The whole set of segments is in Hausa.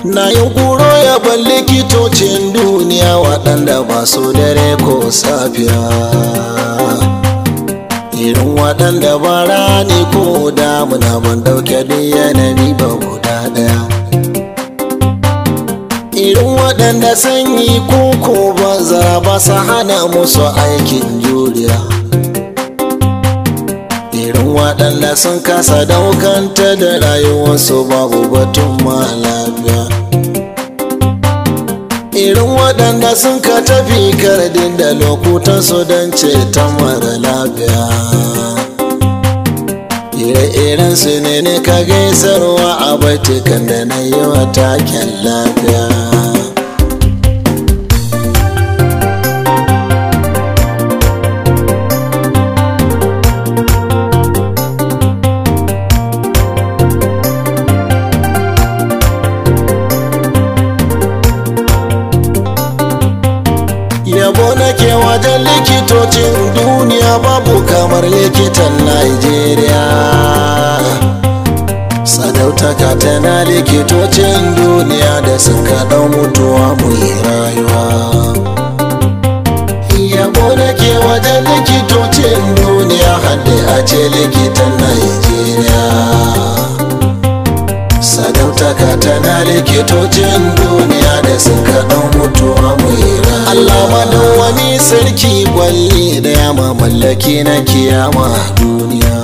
na yi kuro ya ban likitocin duniya waɗanda ba su dare ko safiya irin waɗanda ba rani ko damuna ban ɗauke duk yanayi ba guda ɗaya irin waɗanda sanyi koko banza ba su hana musu aikin juriya irin waɗanda sun kasa daukanta da rayuwarsu babu batun ma lafiya irin waɗanda sun ka tafi kardin da lokutansu don ceton mara lafiya ire-iren su ne ne ka gaisarwa a baitukan da na yi wa taken lafiya yabo nake wajen likitocin duniya babu kamar likitan Najeriya. sadautaka tana likitocin duniya da suka ɗau mutuwa mu yi rayuwa yabo nake wajen likitocin duniya hadde a ce likitan Najeriya. sadautaka tana likitocin duniya da suka ɗau mutuwa mu yi Allah madawwami sarki gwalli da yama mallaki na kiyama duniya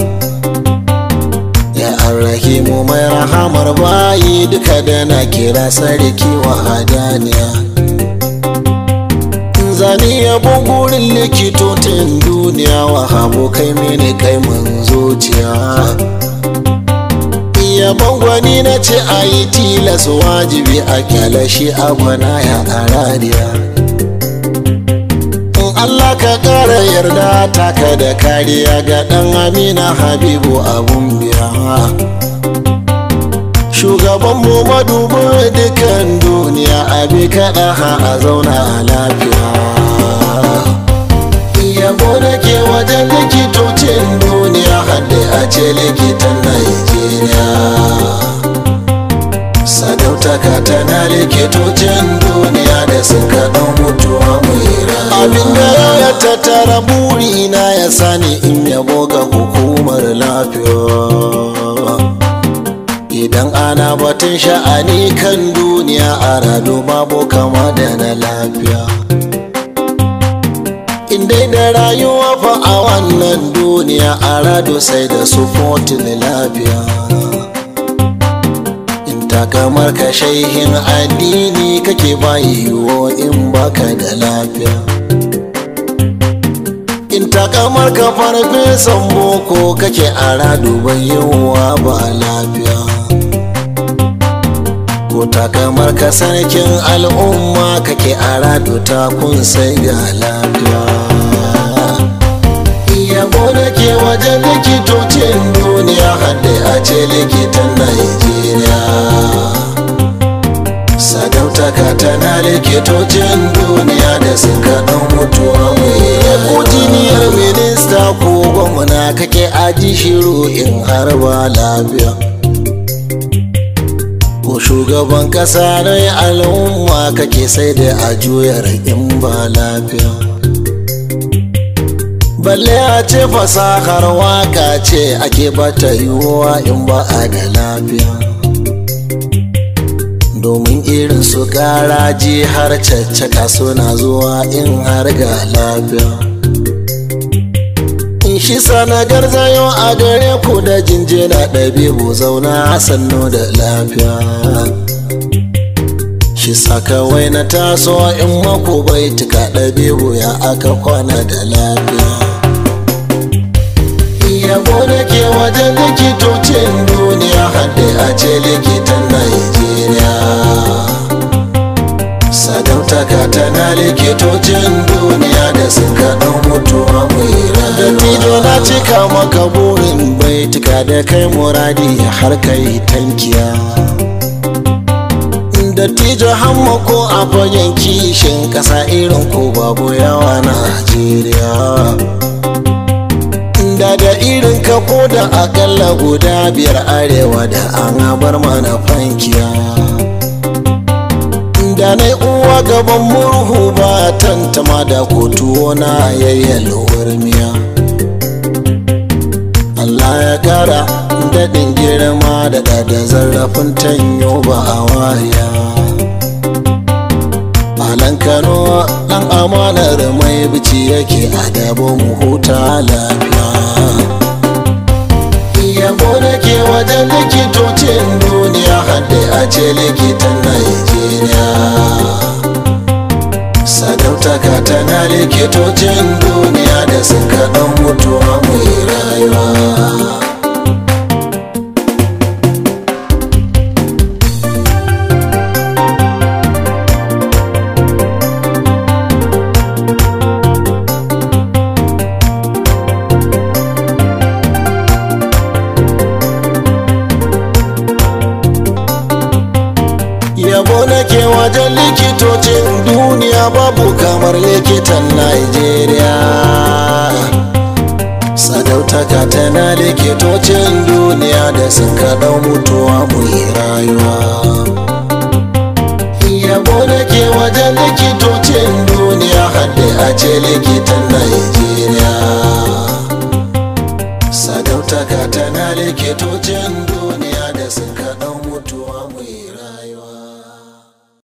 ya arrahimu mai rahamar bayi duka da na kira sarki wa hadaniya zani yabon gurin likitocin duniya wa habo kai mini kai mun zuciya yabon gwani na ce a yi tilas wajibi a kyalashi a gwana ya arariya in Allah ka ƙara yarda taka da kariya ga ɗan amina habibu abun biya shugaban mu madubu dukan duniya abi kaɗa ha a zauna a lafiya yabo da ke wajen likitocin duniya hadde a ce likitan Najeriya. sadautaka tana likitocin duniya da suka ɗan mutuwa mai abin da ya tattara burina ya sani in yabo ga hukumar lafiya idan ana batun sha'ani kan duniya a rado babu kama da na lafiya dai da rayuwa fa a wannan duniya a rado sai da sufotin lafiya in takamar ka shaihin addini kake bayiwo in baka da lafiya in takamar ka farfesan boko kake a rado yiwuwa ba lafiya ko takamar ka sarkin al'umma kake a rado ta kun sai ga lafiya yabo da ke wajen likitocin duniya hadde a ce likitan Najeriya. sadautaka tana likitocin duniya da suka ɗan mutuwa mai ko jiniyar minista ko gwamna kake aji shiru in har ba lafiya ko shugaban ƙasa na al'umma kake sai da a juyar in ba lafiya balle a ce fasahar waka ce ake bata yiwuwa in ba a da lafiya domin irin su ji har caccaka suna zuwa in har ga lafiya in shi sana garzayo a gare ku da jinjina ɗabi'u zauna sannu da lafiya shi sakawai na taso in mako bai tuka ɗabi'u ya aka kwana da lafiya yabo da ke wajen likitocin duniya hadde a ce likitan Najeriya. sadautaka tana likitocin duniya da suka ɗan mutuwa mai rana na cika maka burin baituka da kai muradi har kai tankiya dattijo hamma ko a fagen kishin ƙasa irin ko babu yawa Najeriya. da da irin ka ko da akalla guda biyar arewa da an bar mana fankiya da na uwa gaban murhu ba tantama da kotu na yayyalwar miya Allah ya kara daɗin girma da da zarrafin tanyo ba a waya Alan Kano ɗan amanar mai bici yake a dabo mu huta lafiya yabo da ke wajen likitocin duniya hadde a ce likitan Najeriya sadautaka tana likitocin duniya da suka ɗan mutuwa mai rayuwa yabo nake wajen likitocin duniya babu kamar likitan Najeriya. sadautaka tana likitocin duniya da suka ɗau mutuwa mu yi rayuwa yabo nake wajen likitocin duniya hadde a ce likitan Najeriya. sadautaka tana likitocin